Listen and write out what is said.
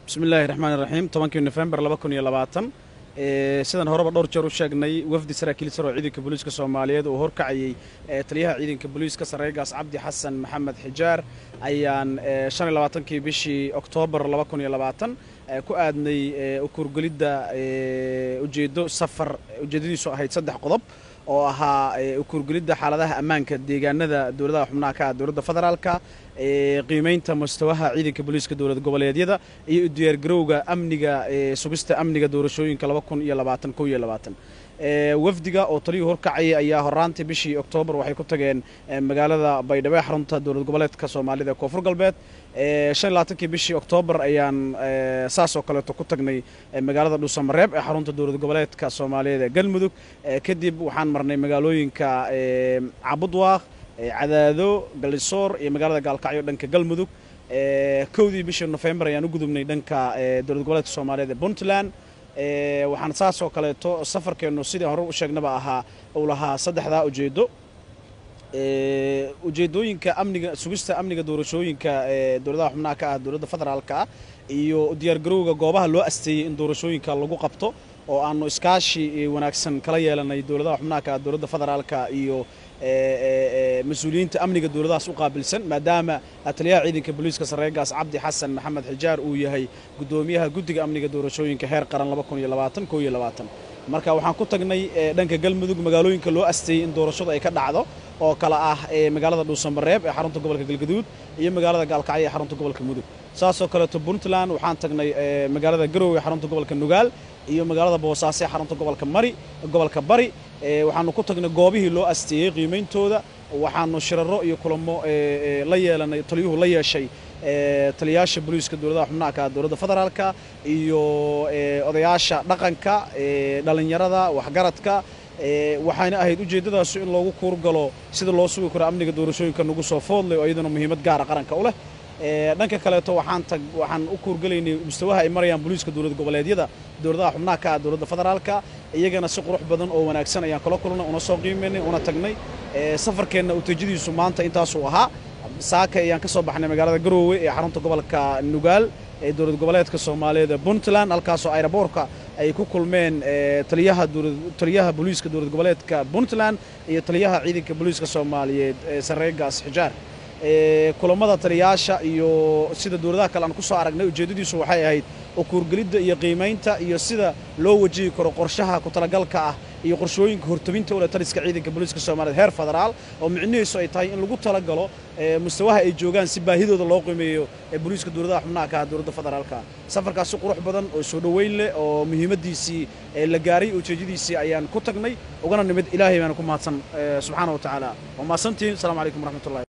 bismi illaahi raxmaan iraxiim tobankii nofembar laba kun iyo labaatan sidaan horeba dhowr jeer u sheegnay wafdi saraakiil sar oo ciidanka booliiska soomaaliyeed uu horkacayey taliyaha ciidanka booliiska sarreegaas cabdi xasan maxamed xijaar ayaan shan iyo labaatankii bishii oktoobar laba kun iyo labaatan ku aadnay ukurgelidda ujeeddo safar ujeeddadiisu ahayd saddex qodob oo ahaa ukurgelidda xaaladaha ammaanka deegaanada dowladaha xubnaha ka ah dowladda federaalka qiimaynta mustawaha ciidanka booliiska dowlad goboleedyada iyo diyaargarowga amniga sugista amniga doorashooyinka laba kun iyo labaatan kow iyo labaatan wafdiga oo taliyuu horkacayay ayaa horaantii bishii oktoobar waxay ku tageen magaalada baydhabo ee xarunta dowlad goboleedka soomaalida ee koonfur galbeed shan iyo labaatankii bishii oktoobar ayaan saas oo kaleeto ku tagnay magaalada dhuusamareeb ee xarunta dowlad goboleedka soomaaliyeed ee galmudug kadib waxaan marnay magaalooyinka cabudwaaq cadaado galisoor iyo magaalada gaalkacyo dhanka galmudug kowdii bishii nofembar ayaan u gudubnay dhanka dowlad goboleedka soomaaliyeed ee puntland waxaan saas oo kaleeto safarkeennu sidii hore u sheegnaba ahaa uu lahaa saddexdaa ujeeddo ujeeddooyinka amniga sugista amniga doorashooyinka dowladaha xubnaha ka ah dowladda federaalka ah iyo diyaargarowga goobaha loo asteeyey in doorashooyinka lagu qabto oo aanu iskaashi wanaagsan kala yeelanay dowladaha xubnaha ka ah dowladda federaalka iyo mas-uuliyiinta amniga dowladahaas u qaabilsan maadaama taliyaha ciidanka booliiska sarreegaas cabdi xasan maxamed xijaar uu yahay guddoomiyaha guddiga amniga doorashooyinka heer qaran marka waxaan ku tagnay dhanka galmudug magaalooyinka loo asteeyey in doorashadu ay ka dhacdo oo kale ah magaalada dhuusamareeb ee xarunta gobolka galgaduud iyo magaalada gaalkacyo ee xarunta gobolka mudug saasoo kaleeto puntland waxaan tagnay magaalada garowe ee xarunta gobolka nugaal iyo magaalada boosaaso ee xarunta gobolka mari gobolka bari waxaanu ku tagnay goobihii loo asteeyey qiimeyntooda waxaanu shiraro iyo kulamo la yeelanay taliyuhu la yeeshay taliyayaasha booliiska dowladaha xubnaha ka ah dowladda federaalka iyo odayaasha dhaqanka dhallinyarada waxgaradka waxayna ahayd ujeeddadaasu in loogu kuurgalo sida loo sugi karo amniga doorashooyinka nagu soo foodlay oo iyaduna muhiimad gaara qaranka u leh dhanka kaleeto waxaan tag waxaan u kuurgelaynay mustawaha ay marayaan booliiska dowlad goboleedyada dowladaha xubnaha ka ah dowladda federaalka iyagana si qurux badan oo wanaagsan ayaan kala kulnay una soo qiimaynay una tagnay safarkeenna ujeeddadiisu maanta intaasuu ahaa saaka ayaan ka soo baxnay magaalada garoowe ee xarunta gobolka nugaal ee dowlad goboleedka soomaaliyeed ee puntland halkaasoo ayraboorka ay ku kulmeen taliyaha taliyaha booliiska dowlad goboleedka puntland iyo taliyaha ciidanka booliiska soomaaliyeed ee sarreegaas xijaar kulamada taliyayaasha iyo sida dowladaha kale aan ku soo aragnay ujeeddadiisu waxay ahayd ukuurgelidda iyo qiimaynta iyo sida loo wajihi karo qorshaha ku talagalka ah iyo qorshooyinka hortaminta ule taliska ciidanka booliiska soomaaliyeed heer federaal oo micnihiisu ay tahay in lagu talagalo mustawaha ay joogaan si baahidooda loo qiimeeyo ee booliiska dowladaha xubnaha ka ah dowladda federaalka safarkaasi qurux badan oo soo dhoweyn leh oo muhiimaddiisii la gaaray ujeeddadiisii ayaan ku tagnay ugana nimid ilaahay baana ku mahadsan subxaana wa tacaala waa mahadsantihiin asalaamu calaykum waraxmatullahi